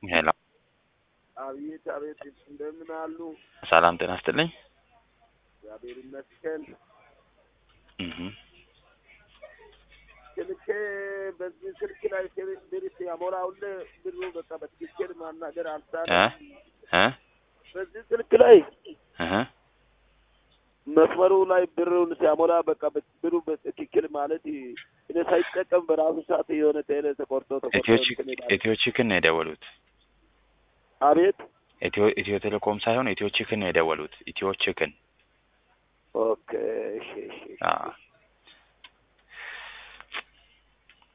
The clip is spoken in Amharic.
ሄሎ አቤት አቤት፣ እንደምን አሉ? ሰላም ጤና ይስጥልኝ። እግዚአብሔር ይመስገን። እህ ስልኬ በዚህ ስልክ ላይ ብር ሲያሞላውል ብሩ በቃ በትክክል ማናገር እ አልቻለም። እ በዚህ ስልክ ላይ እህ መስመሩ ላይ ብሩን ሲያሞላ በቃ ብሩ በትክክል ማለት እኔ ሳይጠቀም በራሱ ሰዓት የሆነ ቴሌ ተቆርጦ ተቆርጦ ኢትዮ እንትን ይላል። ኢትዮ ቺክን ነው የደወሉት። አቤት ኢትዮ ኢትዮ ቴሌኮም ሳይሆን ኢትዮ ቺክን ነው የደወሉት። ኢትዮ ቺክን ኦኬ፣ እሺ እሺ እሺ። አዎ